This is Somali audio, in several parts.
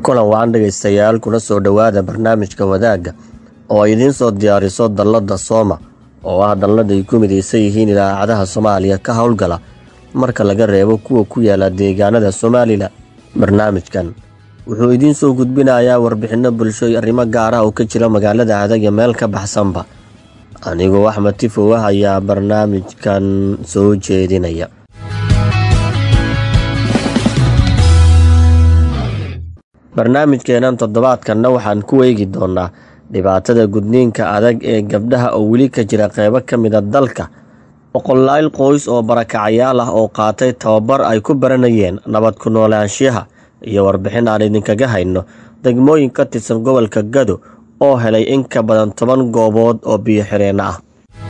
kulan wacan dhegaystayaal kuna soo dhowaada barnaamijka wadaagga oo ay idiin soo diyaariso dallada sooma oo ah dallada ay ku midaysan yihiin idaacadaha soomaaliya ka howlgala marka laga reebo kuwa ku yaala deegaanada somalilan barnaamijkan wuxuu idiin soo gudbinayaa warbixinno bulsho iyo arrimo gaar ah oo ka jira magaalada adag iyo meel ka baxsanba anigoo axmed tifow ah ayaa barnaamijkan soo jeedinaya barnaamijkeenan toddobaadkanna waxaan ku eegi doonaa dhibaatada gudniinka adag ee gabdhaha oo weli ka jira qeybo ka mida dalka boqolaal qoys oo barakacayaal ah oo qaatay tababar ay ku baranayeen nabad ku noolaanshiyaha iyo warbixin aan idinkaga hayno degmooyin ka tirsan gobolka gado oo helay in ka badan toban goobood oo biyo xireenno ah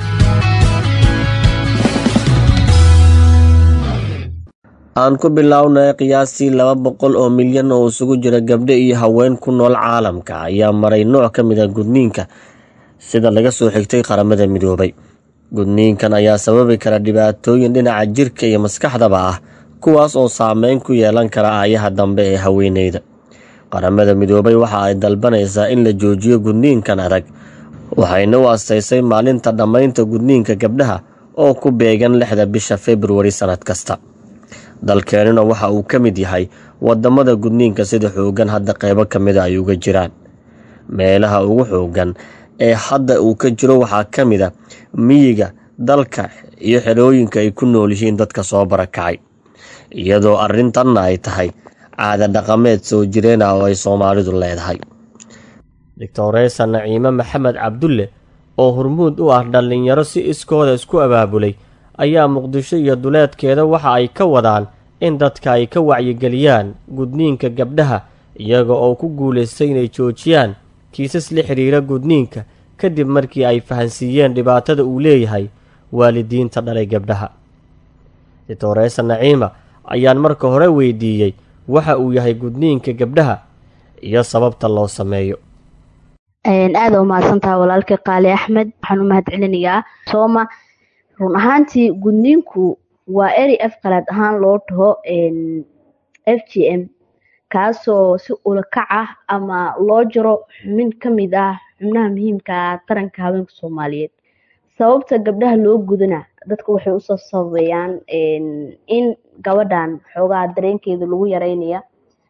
aan ku bilownay qiyaastii laba boqol oo milyan oo isugu jira gabdho iyo haween ku nool caalamka ayaa maray nooc ka mid a gudniinka sida laga soo xigtay qaramada midoobay gudniinkan ayaa sababi kara dhibaatooyin dhinaca jirka iyo maskaxdaba ah kuwaas oo saameyn ku yeelan kara aayaha dambe ee haweeneyda qaramada midoobay waxa ay dalbanaysaa in la joojiyo gudniinkan adag waxayna u astaysay maalinta dhammaynta gudniinka gabdhaha oo ku beegan lixda bisha februari sannad kasta dalkeenuna waxa uu ka mid yahay wadamada gudniinka sida xoogan hadda qeybo ka mida ay uga jiraan meelaha ugu xoogan ee hadda uu ka jiro waxaa ka mid a miyiga dalka iyo xerooyinka ay ku nool yihiin dadka soo barakacay iyadoo arrintanna ay tahay caada dhaqameed soo jireen ah oo ay soomaalidu leedahay doctoresa naciime maxamed cabdulle oo hormuud u ah dhallinyaro si iskooda isku abaabulay ayaa muqdisho iyo duleedkeeda waxa ay ka wadaan in dadka ay ka wacyigeliyaan gudniinka gabdhaha iyaga oo ku guulaystay inay joojiyaan kiisas la xidhiira gudniinka kadib markii ay fahansiiyeen dhibaatada uu leeyahay waalidiinta dhalay gabdhaha doctoresa naciima ayaan marka hore weydiiyey waxa uu yahay gudniinka gabdhaha iyo sababta loo sameeyo aada umahadsantaha walaalkay qaali axmed waxaan u mahad celinayaa sooma run ahaantii gudniinku waa eri af qalaad ahaan loo dhaho f g m kaasoo si ulakac ah ama loo jaro xubin ka mid ah xubnaha muhiimka ah taranka haweenka soomaaliyeed sababta gabdhaha loo gudana dadka waxay usoo sababayaan in gabadhan xoogaha dareenkeeda lagu yareynaya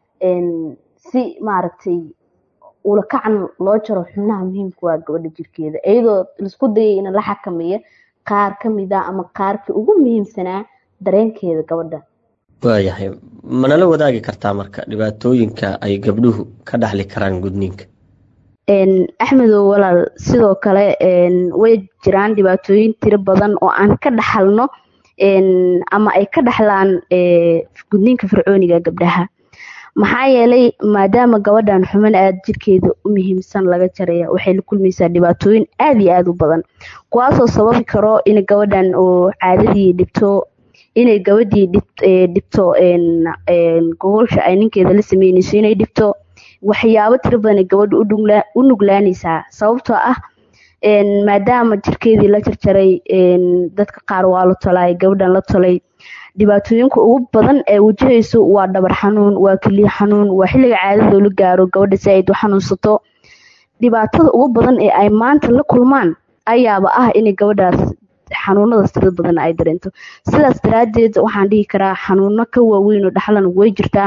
si maaragtay ulakacan loo jaro xubnaha muhiimka waa gabadha jirkeeda iyadoo laisku dayay in la xakameeya qaar ka mid ah ama qaarkii ugu muhiimsanaa dareenkeeda gabadha waayahay manala wadaagi kartaa marka dhibaatooyinka ay gabdhuhu ka dhaxli karaan gudniinka axmedow walaal sidoo kale way jiraan dhibaatooyin tiro badan oo aan ka dhaxalno ama ay ka dhaxlaan gudniinka fircooniga gabdhaha maxaa yeelay maadaama gabadhan xuman aad jirkeeda u muhiimsan laga jaraya waxay la kulmaysaa dhibaatooyin aada iyo aada u badan kuwaasoo sababi karo in gabadhan oo caadadii dhibto inay gabadhii dhibto gogolsha ay ninkeeda la sameynayso inay dhibto waxyaabo tiro badan gabadha u nuglaanaysaa sababtoo ah maadaama jirkeedii la jarjaray dadka qaar waa la tolay gabadhan la tolay dhibaatooyinka ugu badan ee wajahayso waa dhabar xanuun waa keliya xanuun waa xilliga caadadoo la gaaro gabadha si ay u xanuunsato dhibaatada ugu badan ee ay maanta la kulmaan ayaaba ah inay gabadhaas xanuunadaas tirada badan ay dareento sidaas daraadeed waxaan dhihi karaa xanuuno ka waaweyn oo dhaxlan way jirtaa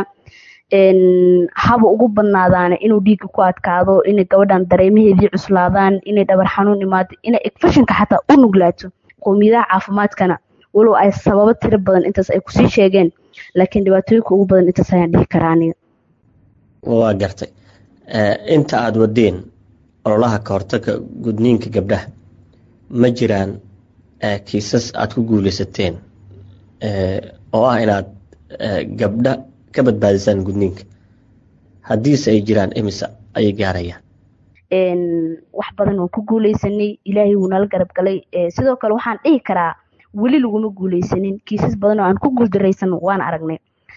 haba ugu badnaadaana inuu dhiigga ku adkaado inay gabadhan dareemaheedii cuslaadaan inay dhabar xanuun imaado inay egfashinka xataa u nuglaato qowmiyadaha caafimaadkana walow ay sababo tiro badan intaas ay kusii sheegeen laakiin dhibaatooyinka ugu badan intaas ayaan dhihi karaa aniga waa gartay inta aada wadeen ololaha ka hortaga gudniinka gabdhaha ma jiraan kiisas aada ku guuleysateen oo ah inaad gabdha ka badbaadisaan gudniinka haddiise ay jiraan imisa ayay gaarayaan wax badan waan ku guuleysanay ilaahay wuu nala garab galay sidoo kale waxaan dhihi karaa weli laguma guuleysanin kiisas badan oo aan ku guuldaraysan waan aragnay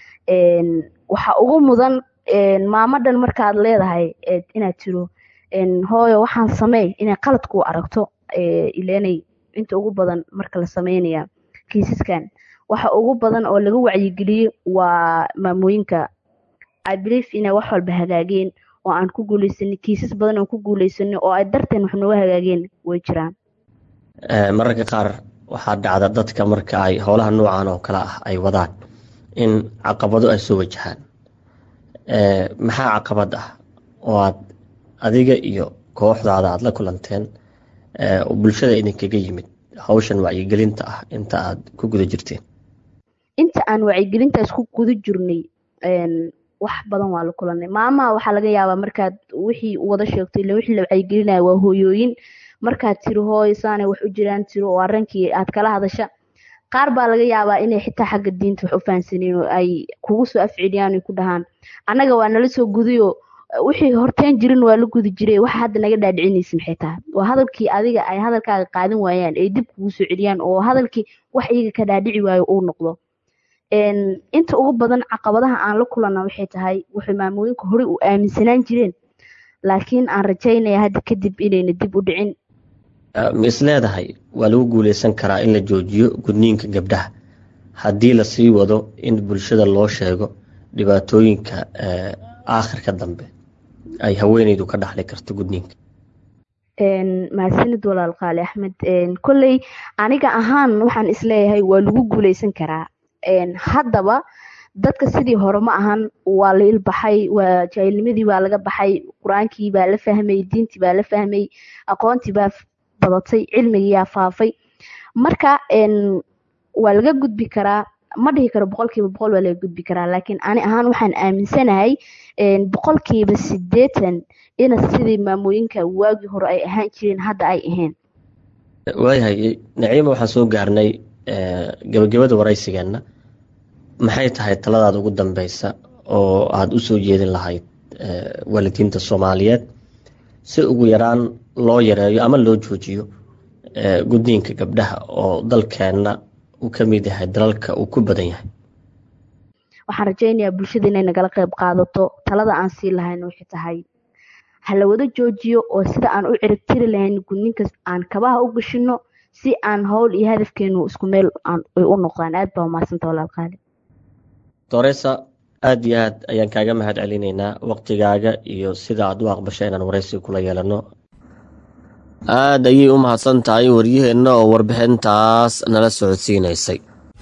waxa ugu mudan maamadhan markaad leedahay inaad tiro hooyo waxaan sameey inay qalad ku aragto ilenay inta ugu badan marka la sameynaya kiisaskan waxa ugu badan oo laga wacyigeliyo waa maamooyinka i believe inay wax walba hagaageen oo aan ku guuleysanay kiisas badan oo ku guuleysanay oo ay darteen wax nooga hagaageen way jiraan mararka qaar waxaa dhacda dadka marka ay howlaha noocan oo kale ah ay wadaan in caqabado ay soo wajahaan maxaa caqabad ah oo aad adiga iyo kooxdaada aada la kulanteen bulshada idinkaga yimid hawshan wacyigelinta ah inta aad ku guda jirteen inta aan wacyigelintaas ku guda jirnay wax badan waa la kulanay maamaha waxaa laga yaabaa markaad wixii wada sheegto ila wixii la wacyigelinaya waa hooyooyin markaad tiri hooy saanay wax u jiraan tiro oo arrinkii aad kala hadasha qaar baa laga yaabaa inay xitaa xagga diinta wax u fahansaneen oo ay kugu soo afceliyaan ay ku dhahaan annaga waa nala soo gudayo wixii horteen jirin waa la gudi jiray waxa hadda naga dhaadhicinaysa maxay tahay waa hadalkii adiga ay hadalkaaga qaadan waayaan ay dib kugu soo celiyaan oo hadalkii wax iyaga ka dhaadhici waayo uu noqdo inta ugu badan caqabadaha aan la kulana waxay tahay waxay maamooyinka horey u aaminsanaan jireen laakiin aan rajaynaya hadda kadib inayna dib u dhicin ma is leedahay waa lagu guuleysan karaa in la joojiyo gudniinka gabdhaha haddii lasii wado in bulshada loo sheego dhibaatooyinka aakhirka dambe ay haweeneydu ka dhaxli karto gudniinka mahadsanid walaal qaali axmed kolley aniga ahaan waxaan isleeyahay waa lagu guuleysan karaa haddaba dadka sidii hore ma ahan waa la ilbaxay waa jaahilnimadii baa laga baxay qur-aankii baa la fahmay diintii baa la fahmay aqoontii baa badatay cilmigiyaa faafay marka waa laga gudbi karaa ma dhihi karo boqolkiiba boqol waa laga gudbi karaa laakiin ani ahaan waxaan aaminsanahay boqolkiiba sideetan ina sidii maamooyinka waagii hore ay ahaan jireen hadda ay ahayn waayahay naciima waxaan soo gaarnay gabagabada waraysigeenna maxay tahay taladaada ugu dambeysa oo aada u soo jeedin lahayd waalidiinta soomaaliyeed si ugu yaraan loo yareeyo ama loo joojiyo gudniinka gabdhaha oo dalkeenna uu ka mid yahay dalalka uu ku badan yahay waxaan rajaynayaa bulshada inay nagala qeyb qaadato talada aan sii lahayna waxay tahay ha la wada joojiyo oo sida aan u ciribtiri lahayn gudniinkas aan kabaha u gashino si aan howl iyo hadafkeenu isku meel ay u noqdaan aad baa umahadsanta walaal qaali doresa aada iyo aad ayaan kaaga mahad celinaynaa waqtigaaga iyo sida aad u aqbasha inaan waraysi kula yeelano aada ayay u mahadsan tahay waryaheenna oo warbixintaas nala socodsiinaysay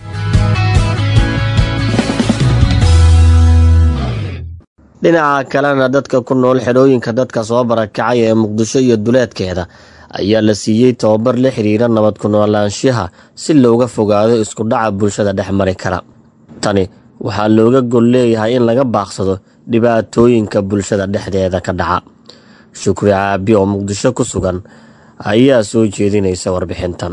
dhinaca kalena dadka ku nool xidhooyinka dadka soo barakacay ee muqdisho iyo duleedkeeda ayaa la siiyey tababar la xiriira nabad ku noolaanshaha si looga fogaado isku dhaca bulshada dhex mari kara tani waxaa looga gol leeyahay in laga baaqsado dhibaatooyinka bulshada dhexdeeda ka dhaca shukri caabi oo muqdisho ku sugan ayaa soo jeedinaysa warbixintan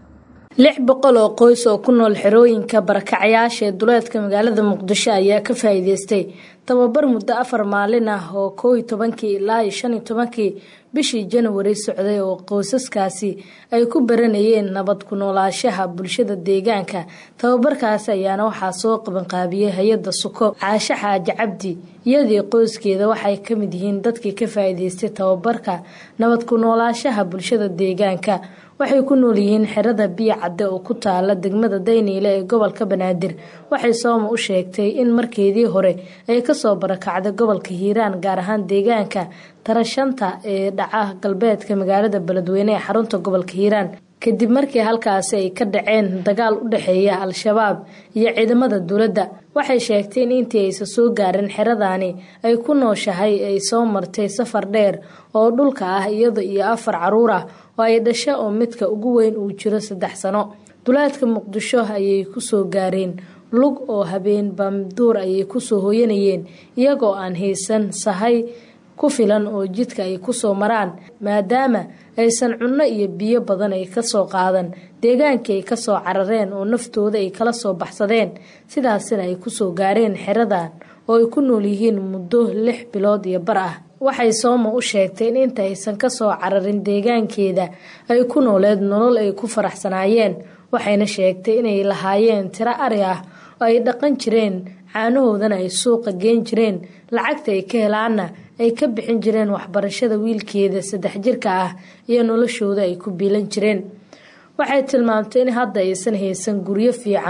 lix boqol oo qoys oo ku nool xerooyinka barakacyaasha ee duleedka magaalada muqdisho ayaa ka faa'iideystay tababar muddo afar maalin ah oo koow iyo tobankii ilaa iyo shan iyo tobankii bishii janwari socday oo qoysaskaasi ay ku baranayeen nabad ku noolaashaha bulshada deegaanka tababarkaasi ayaana waxaa soo qabanqaabiyey hay-adda suko caashe xaaji cabdi iyadii qoyskeeda waxay ka mid yihiin dadkii ka faa'iideystay tababarka nabad ku noolaashaha bulshada deegaanka waxay ku nool yihiin xerada biyo cadde oo ku taala degmada dayniile ee gobolka banaadir waxay sooma u sheegtay in markeedii hore ay kasoo barakacday gobolka hiiraan gaar ahaan deegaanka tarashanta ee dhaca galbeedka magaalada beledweyne ee xarunta gobolka hiiraan kadib markii halkaasi ay ka dhaceen dagaal u dhexeeya al-shabaab iyo ciidamada dowladda waxay sheegtay in intii aysan soo gaarin xeradaani ay ku nooshahay ay soo martay safar dheer oo dhulka ah iyada iyo afar caruur ah oo ay dhasho oo midka ugu weyn uu jiro saddex sano duleedka muqdisho ayay kusoo gaareen lug oo habeen baamduur ayay kusoo hooyanayeen iyagoo aan haysan sahay ku filan oo jidka ay kusoo maraan maadaama aysan cunno iyo biyo badan ay kasoo qaadan deegaankii ay kasoo carareen oo naftooda ay kala soo baxsadeen sidaasina ay kusoo gaareen xeradan oo ay ku nool yihiin muddo lix bilood iyo bar ah waxay sooma u sheegtay in inta aysan kasoo cararin deegaankeeda ay ku nooleed nolol ay ku faraxsanaayeen waxayna sheegtay inay lahaayeen tiro ari ah oo ay dhaqan jireen caanahoodana ay suuqa geen jireen lacagta ay ka helaanna ay ka bixin jireen waxbarashada wiilkeeda saddex jirka ah iyo noloshooda ay ku biilan jireen waxay tilmaamtay in hadda aysan haysan guryo fiican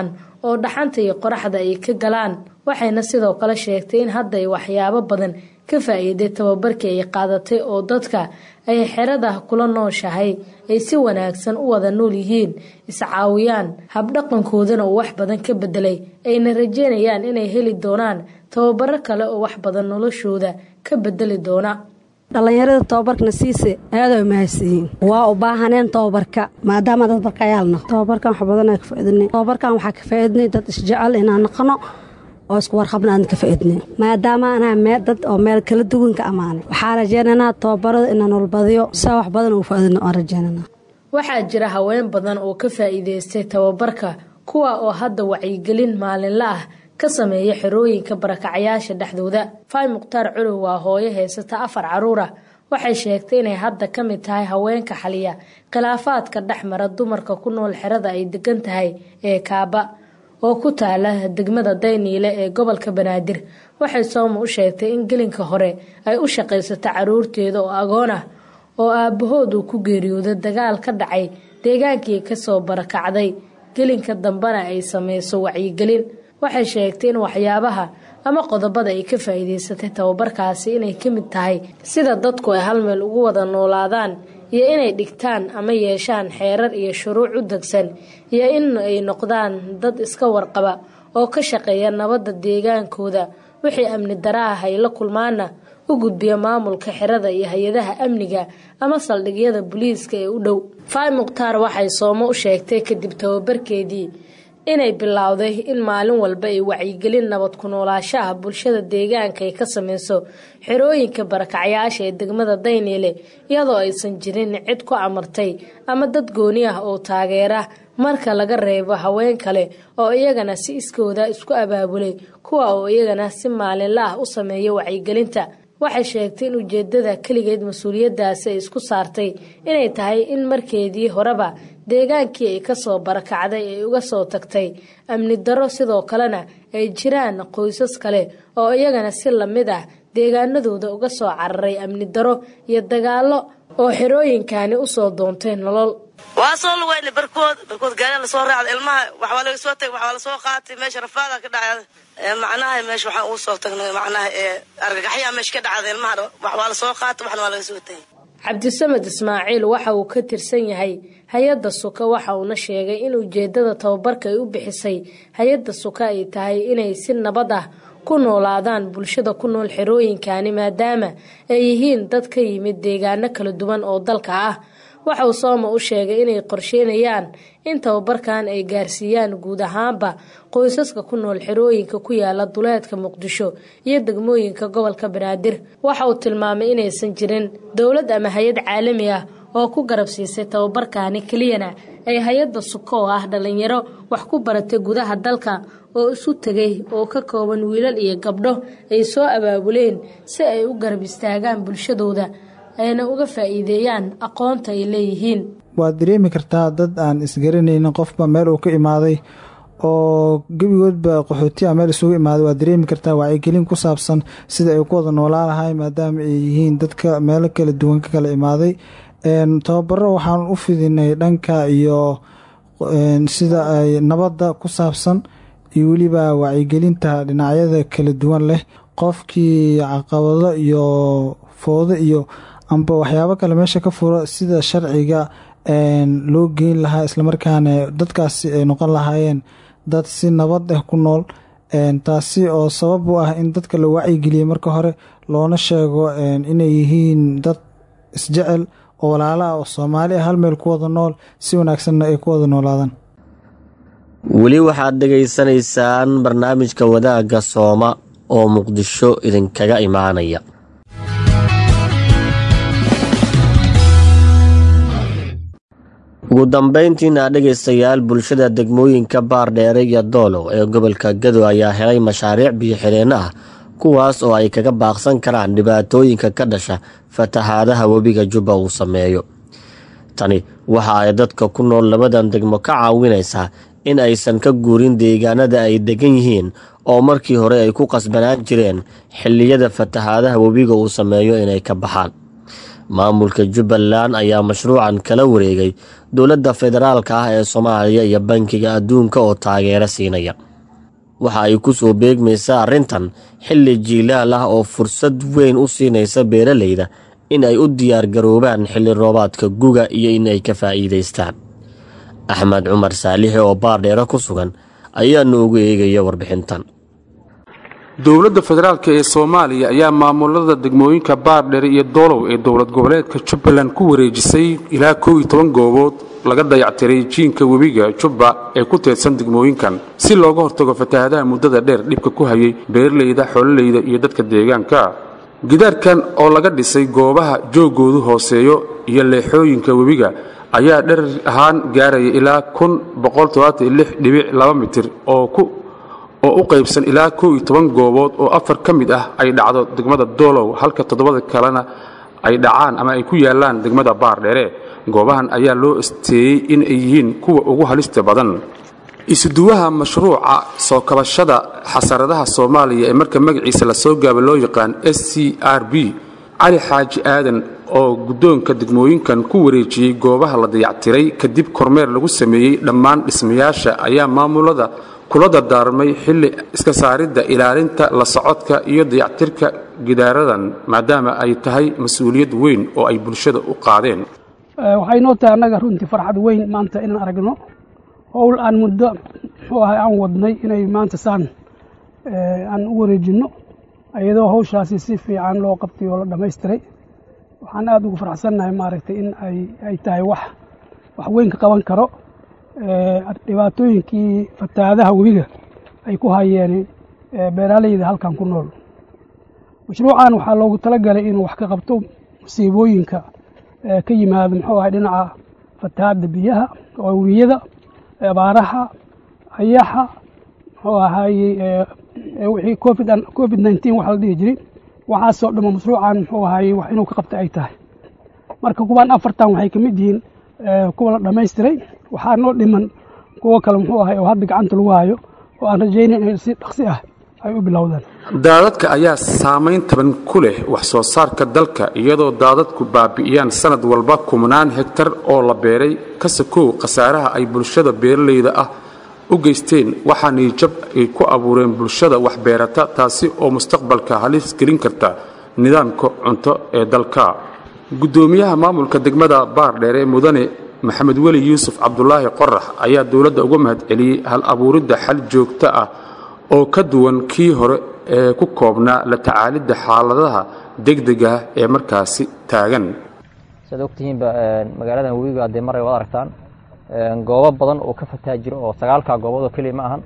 oo dhaxanta iyo qoraxda ay ka galaan waxayna sidoo kale sheegtay in hadda ay waxyaabo badan ka faa-iiday tababarkii ay qaadatay oo dadka ay xerada kula nooshahay ay si wanaagsan u wada nool yihiin iscaawiyaan habdhaqankoodana uu wax badan ka bedelay ayna rajeynayaan inay heli doonaan tababaro kale oo wax badan noloshooda ka bedeli doona dhallinyarada tababarkana siise aada ay mahadsiyiin waa u baahaneen tababarka maadaama dad barkayaalna tababarkan wax badan ka faaidnay tababarkan waxaa ka faaidnay dad isjecel inaan naqano oo isku warqabna aan ka faaidnay maadaama anaa mee dad oo meel kala duwan ka ammaanay waxaa rajeynaynaa tababarada inaan walbadiyo saa wax badan ugu faaidno aan rajeynanaa waxaa jira haween badan oo ka faa'iidaystay tababarka kuwa oo hadda wacyigelin maalinla ah ka sameeya xerooyinka barakacayaasha dhexdooda faay mukhtaar culow waa hooyo haysata afar caruura waxay sheegtay inay hadda ka mid tahay haweenka xaliya khilaafaadka dhex mara dumarka ku nool xerada ay degan tahay ee kaaba oo ku taala degmada dayniile ee gobolka banaadir waxay sooma u sheegtay in gelinka hore ay u shaqaysato caruurteeda oo agoon ah oo aabbahood uu ku geeriyooday dagaal ka dhacay deegaankii kasoo barakacday gelinka dambena ay sameyso wacyigelin waxay sheegtay in waxyaabaha ama qodobada ay ka faa'iidaysatay tababarkaasi inay ka mid tahay sida dadku ay hal meel ugu wada noolaadaan iyo inay dhigtaan ama yeeshaan xeerar iyo shuruuc u degsan iyo in ay noqdaan dad iska warqaba oo ka shaqeeya nabadda deegaankooda wixii amni daraaha ay la kulmaana u gudbiya maamulka xerada iyo hay-adaha amniga ama saldhigyada booliiska ee u dhow faay mukhtaar waxay soomo u sheegtay kadib tababarkeedii inay bilowday in maalin walba ay wacyigelin nabad ku noolaashaha bulshada deegaanka ay ka sameyso xerooyinka barakacyaasha ee degmada dayniile iyadoo aysan jirin cid ku amartay ama dad gooni ah oo taageera marka laga reebo haween kale oo iyagana si iskooda isku abaabulay kuwa oo iyagana si maalinla ah u sameeya wacyigelinta waxay sheegtay in ujeedada keligeed mas-uuliyadaasi ay isku saartay inay tahay in markeedii horeba deegaankii ay kasoo barakacday ay uga soo tagtay amni daro sidoo kalena ay jiraan qoysas kale oo iyagana si lamid ah deegaanadooda uga soo cararay amni daro iyo dagaalo oo xerooyinkani usoo doontay nolol waa soo lugayna barkood barkood gaari lasoo raacda ilmaha waxbaa laga soo tagay waxbaa lasoo qaatay meesha rafaada ka dhacda macnaha meesha waxaan ugu soo tagnay macnaha argagaxyaa meesha ka dhacda ilmaha waxbaa lasoo qaatay waxna waa laga soo tagay cabdisamed ismaaciil waxa uu ka tirsan yahay hay-adda suka waxa uuna sheegay in ujeedada tababarka ay u bixisay hay-adda suka ay tahay inay si nabad ah ku noolaadaan bulshada ku nool xerooyinkani maadaama ay yihiin dad ka yimid deegaano kala duwan oo dalka ah waxa uu sooma u sheegay inay qorsheynayaan in tababarkan ay gaarsiiyaan guud ahaanba qoysaska ku nool xerooyinka ku yaala duleedka muqdisho iyo degmooyinka gobolka banaadir waxa uu tilmaamay inaysan jirin dowlad ama hay-ad caalami ah oo ku garab siisay tababarkani keliyana ay hay-adda suko oo ah dhalinyaro wax ku baratay gudaha dalka oo isu tegay oo ka kooban wiilal iyo gabdho ay soo abaabuleen si ay u garab istaagaan bulshadooda ayna uga faa'iideeyaan aqoonta ay leeyihiin waad dareemi kartaa dad aan isgaranaynin qofba meel uu ka imaaday oo gebigoodba qaxootiya meel isugu imaaday waad dareemi kartaa wacyigelin ku saabsan sida ay ku wada noolaan lahay maadaama ay yihiin dadka meelo kala duwan ka kala imaaday tababaro waxaan u fidinay dhanka iyo sida ay nabadda ku saabsan iyo weliba wacyigelinta dhinacyada kala duwan leh qofkii caqabado iyo foodo iyo amba waxyaabo kale meesha ka furo sida sharciga loo geyn lahaa islamarkaana dadkaasi ay noqon lahaayeen dad si nabad ah ku nool taasi oo sabab u ah in dadka la wacyigeliyey marka hore loona sheego inay yihiin dad isjecel oo walaala ah oo soomaali ah hal meel ku wada nool si wanaagsanna ay ku wada noolaadaan weli waxaad dhegaysanaysaan barnaamijka wadaagga sooma oo muqdisho idinkaga imaanaya ugu dambeyntiina dhegaystayaal bulshada degmooyinka baardheere iyo doolow ee gobolka gado ayaa helay mashaariic biyo-xidheenno ah kuwaas oo ay kaga baaqsan karaan dhibaatooyinka ka dhasha fatahaadaha webiga jubba uu sameeyo tani waxa ay dadka ku nool labadan degmo ka caawinaysaa in aysan ka guurin deegaanada ay degan yihiin oo markii hore ay ku qasbanaan jireen xilliyada fatahaadaha webiga uu sameeyo inay ka baxaan maamulka jubbaland ayaa mashruucan kala wareegay dowladda federaalka ah ee soomaaliya iyo bankiga adduunka oo taageero siinaya waxa ay ku soo beegmaysaa arrintan xilli jiilaal ah oo fursad weyn u siinaysa beeralayda in ay u diyaargaroobaan xilli roobaadka guga iyo in ay ka faa'iidaystaan axmed cumar saalixi oo baardheero ku sugan ayaa noogu eegaya warbixintan dowladda federaalk ee soomaaliya ayaa maamulada degmooyinka baardhere iyo doolow ee dowlad goboleedka jubbaland ku wareejisay ilaa kow iyo toban goobood laga dayactiray jiinka webiga jubba ee ku teedsan degmooyinkan si looga hortago fatahaadaha muddada dheer dhibka ku hayay beeralayda xoololeyda iyo dadka deegaanka gidaarkan oo laga dhisay goobaha joogoodu hooseeyo iyo leexooyinka webiga ayaa dherer ahaan gaaraya ilaa kun mitir oo u qaybsan ilaa kow iyo toban goobood oo afar ka mid ah ay dhacdo degmada doolow halka toddobada kalena ay dhacaan ama ay ku yaalaan degmada baardheere goobahan ayaa loo isteeyey in ay yihiin kuwa ugu halista badan isuduwaha mashruuca soo kabashada xasaradaha soomaaliya ee marka magaciisa lasoo gaaba loo yaqaan s c r b cali xaaji aadan oo guddoonka degmooyinkan ku wareejiyey goobaha la dayactiray kadib kormeer lagu sameeyey dhammaan dhismayaasha ayaa maamulada kula dardaarmay xilli iska saaridda ilaalinta la socodka iyo dayactirka gidaaradan maadaama ay tahay mas-uuliyad weyn oo ay bulshada u qaadeen waxay noo tahay annaga runtii farxad weyn maanta inaan aragno howl aan muddo muxuu ahay aan wadnay inay maanta saan aan u wareejinno iyadoo hawshaasi si fiican loo qabtay oo la dhammaystiray waxaan aada ugu faraxsannahay maaragtay in ay tahay wax wax weyn ka qaban karo dhibaatooyinkii fatahaadaha webiga ay ku hayeen beeraaleyda halkan ku nool mashruucan waxaa loogu talagalay inuu wax ka qabto musiibooyinka ka yimaado muxuu ahay dhinaca fatahaadda biyaha oo webiyada abaaraha ayaxa muxuu ahaaye wixii covid covid nineteen waxa la dhihi jiray waxaasoo dhamo mashruucan muxuu ahaaye wax inuu ka qabta ay tahay marka kuwaan afartan waxay ka mid yihiin kuwa la dhammaystiray waxaa noo dhiman kuwo kale muxuu ahay oo hadda gacanta lagu hayo oo aan rajaynayn in si dhaqsi ah ay u bilowdaan daadadka ayaa saamayn taban ku leh wax soo saarka dalka iyadoo daadadku baabi'iyaan sanad walba kumanaan hegtar oo la beeray ka sakow khasaaraha ay bulshada beeralayda ah u geysteen waxaa niijab ay ku abuureen bulshada wax beerata taasi oo mustaqbalka halis gelin karta nidaamka cunto ee dalka guddoomiyaha maamulka degmada baardheere mudane maxamed weli yuusuf cabdulaahi qorax ayaa dowladda uga mahad celiyey hal abuuridda xal joogto ah oo ka duwan kii hore ee ku koobnaa la tacaalidda xaaladaha degdega ee markaasi taagan siaad ogtihiinba magaaladan webiga dee maray waad aragtaan goobo badan oo ka fataa jiro oo sagaalkaa goobood oo keliya ma ahan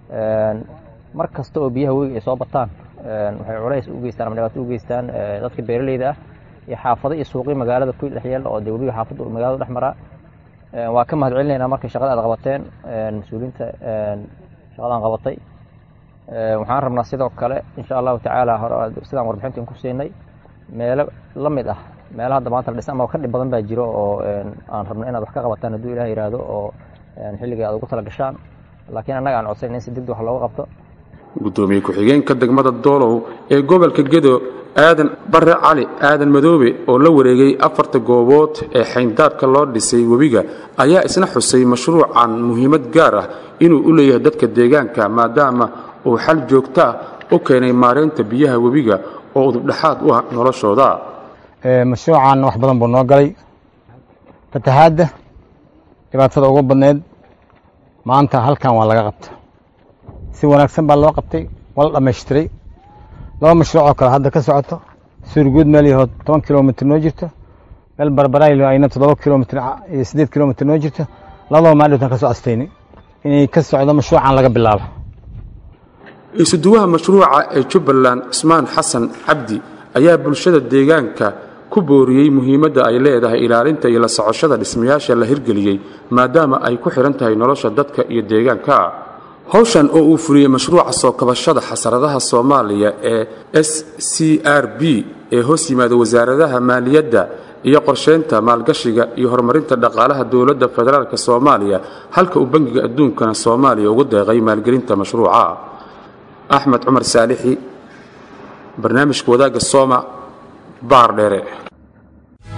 mar kasta oo biyaha webiga ay soo bataan waxay culays u geystaan ama dhibaato u geystaan dadka beeraleyda ah iyo xaafado iyo suuqii magaalada ku dhex yaalla oo dee webiga xaafadda magaalada dhex maraa waa ka mahad celinaynaa markay shaqada aad qabateen mas-uuliyiinta shaqadaan qabatay waxaan rabnaa sidoo kale insha allahu tacaala hore sidaan warbixintan ku siinay meelo la mid ah meelaha hadda maanta la dhisan ama ka dhib badan baa jiro oo aan rabno inaad wax ka qabataan hadduu ilaah yidhaahdo oo xilligai aad ugu tala gashaan laakiin annaga aan codsayn in si degdeg wax looga qabto gudoomiye ku-xigeenka degmada doolow ee gobolka gedo aadan bare cali aadan madoobe oo la wareegay afarta goobood ee xayndaabka loo dhisay webiga ayaa isna xusay mashruucan muhiimad gaar ah inuu u leeyahay dadka deegaanka maadaama uu xal joogto ah u keenay maareynta biyaha webiga oo udubdhexaad u ah noloshooda mashruucan wax badan buu noo galay fatahaadda dhibaatada ugu badneyd maanta halkan waa laga qabta si wanaagsan baa loo qabtay waa la dhammaystiray laba mashruuc oo kale hadda ka socoto suurguud meel yahood toban kilomitr noo jirto meel barbaraylo ayna toddoba kilomitr iyo siddeed kilomitr noo jirto labadaba maadhowtan ka soo astaynay inay ka socdo mashruucan laga bilaabo isuduwaha mashruuca ee jubbaland cusmaan xasan cabdi ayaa bulshada deegaanka ku booriyey muhiimadda ay leedahay ilaalinta iyo la socoshada dhismayaasha la hirgeliyey maadaama ay ku xidhan tahay nolosha dadka iyo deegaanka howshan oo uu fuliyey mashruuca soo kabashada xasaradaha soomaaliya ee s c r b ee hoos yimaada wasaaradaha maaliyadda iyo qorsheynta maalgashiga iyo horumarinta dhaqaalaha dowladda federaalk soomaaliya halka uu bangiga adduunkana soomaaliya ugu deeqay maalgelinta mashruuca axmed cumar saalixi barnaamijka wadaagga sooma baar dheere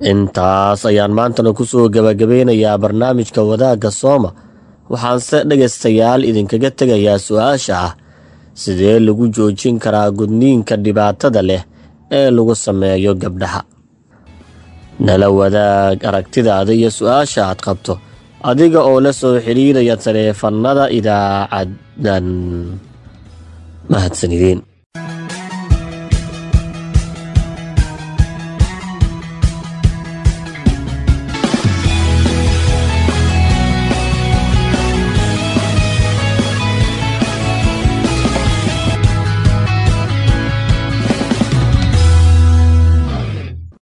intaas ayaan maantana kusoo gabagabeynayaa barnaamijka wadaagga sooma waxaanse dhegaystayaal idinkaga tegayaa su-aasha ah sidee lagu joojin karaa gudniinka dhibaatada leh ee lagu sameeyo gabdhaha nala wadaag aragtidaada iyo su-aasha aad qabto adiga oo la soo xidhiiraya taleefannada idaacadan mahadsanideen